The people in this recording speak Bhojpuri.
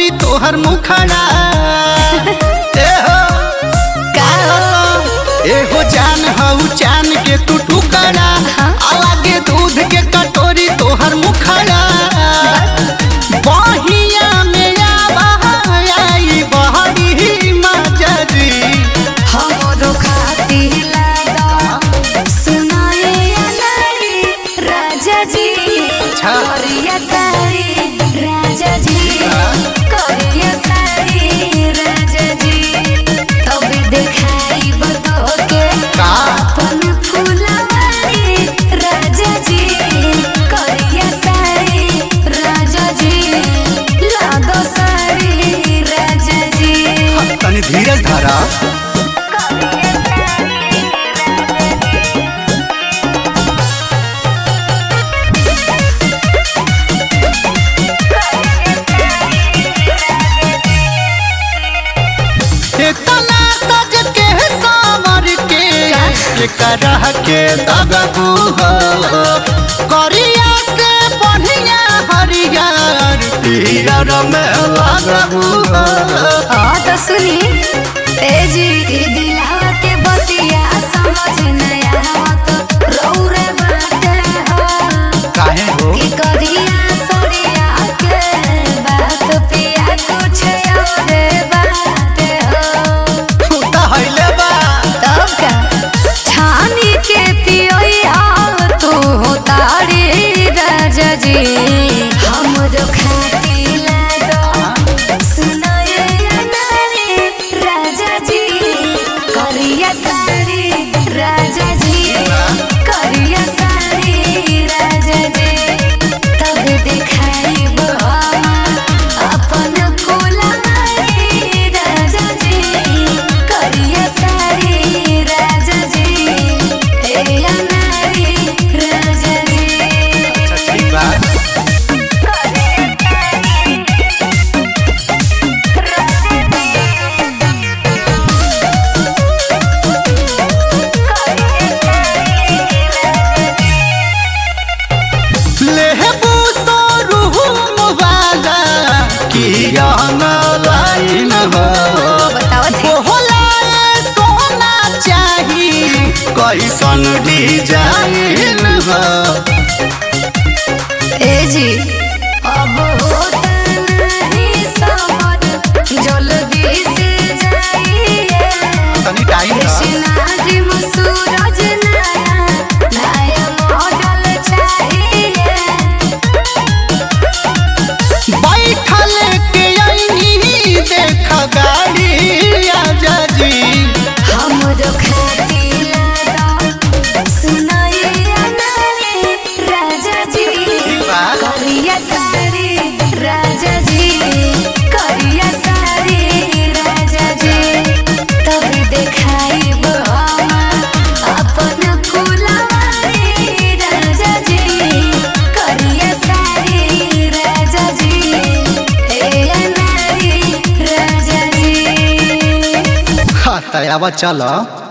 कटोरी तोहर मुखड़ा ए हो ए हो जान हऊ चान के तू टुकड़ा अलगे दूध के कटोरी तोहर मुखड़ा बहिया में आवाई बहरी मजरी हमरो खातिर लागा सुनाए अनारी राजा जी अच्छा। करिया साड़ी राजा जी करिया साड़ी राजा जी तब देखाई बतो के का अपन फुलवारी राजा जी करिया साड़ी राजा जी लागो साड़ी राजा जी तनी धीरज धरा इतना सज के सावर के एकरा के दबू हो करिया से बढ़िया हरियर पीर में लगबू हो हाँ तो सुनी तेजी के दिलावा के बतिया समझ नया आवत रौरे बाटे हो काहे हो कि करिया सरिया के बात पिया कुछ और बाटे हो दहले बा तब का छानी के पियोई आओ तू हो तारी राजा जी हमरो खाती लागो सुनाए अनारी राजा जी करिया साड़ी राजा जी करिया साड़ी राजा जी तब दिखाई अपन फुलवारी राजा जी करिया साड़ी राजा जी ए अनारी राजा जी अच्छा ठीक बा लेहबू तो रूह वाला की लाइन हो बतावत है बोला सोना चाही कैसन डिजाइन हो ए जी अब होता नहीं समझ जल्दी से जाइए तनी टाइम कृष्णाद्रि सूरज नया नया मॉडल चाहिए बैठल के आईनी देख गाड़ी आजा जी हमरो खाती लागा सुनाए अनारे राजा जी बा। करिया साड़ी राजा जी करिया साड़ी राजा जी तब देखाई अपन फुलवारी राजा जी करिया साड़ी राजा जी ए अनारी राजा जी हाँ तयावा चलो